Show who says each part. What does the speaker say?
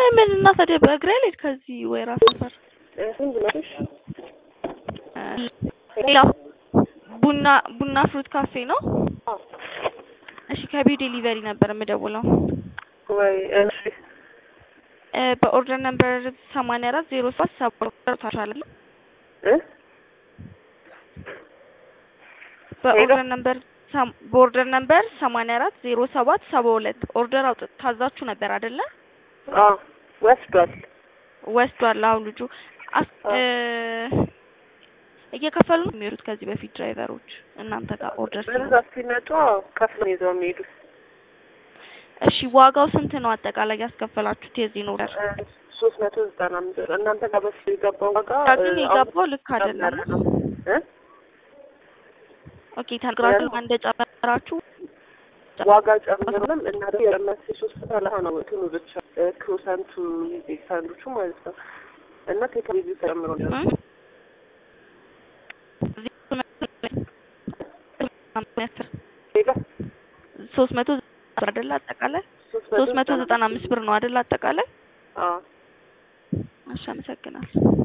Speaker 1: ምን እና ታዲያ በእግሬ ልሂድ ከዚህ ወይራ ሰፈር
Speaker 2: ስንት ነሽ?
Speaker 1: ሌላ ቡና ቡና ፍሩት ካፌ ነው። እሺ ከቢው ዴሊቨሪ ነበር የምደውለው
Speaker 2: ወይ እሺ
Speaker 1: እ በኦርደር ነምበር ሰማንያ አራት ዜሮ ሰባት ሰባ ታሻለ
Speaker 2: እ
Speaker 1: በኦርደር ነምበር ሰም- በኦርደር ነምበር ሰማንያ አራት ዜሮ ሰባት ሰባ ሁለት ኦርደር አውጥ ታዛችሁ ነበር አይደለ?
Speaker 2: አዎ ወስዷል።
Speaker 1: ወስዷል። አሁን ልጁ አስ- እ እየከፈሉ ነው የሚሄዱት ከዚህ በፊት ድራይቨሮች እናንተ ጋር ኦርደር ሲሆን
Speaker 2: በብዛት ሲመጡ አዎ ከፍለው ይዘው የሚሄዱት
Speaker 1: እሺ ዋጋው ስንት ነው አጠቃላይ ያስከፈላችሁት የዚህን ኦርደር?
Speaker 2: ሶስት መቶ ዘጠና አምስት ብር እናንተ ጋር በፊት የገባው ዋጋ
Speaker 1: ያ ግን
Speaker 2: እ፣
Speaker 1: የገባው ልክ
Speaker 2: አሁን
Speaker 1: አይደለም።
Speaker 2: ጨመረ ነው እ
Speaker 1: ኦኬ ተነግራችሁ እንደጨመራችሁ
Speaker 2: ዋጋ ጨምረንም እና ደግሞ የመስ ሶስት ሰላሳ ነው እንትኑ ብቻ እ፣ ክሮሰንቱ ሳንዱቹ ማለት ነው እና ቴክኖሎጂ ተጨምሮ ነው
Speaker 1: እ?
Speaker 2: ሌላ
Speaker 1: ሶስት መቶ ብር አይደለ አጠቃላይ ሶስት መቶ ዘጠና አምስት ብር ነው አይደለ አጠቃላይ
Speaker 2: አዎ
Speaker 1: እሺ አመሰግናለሁ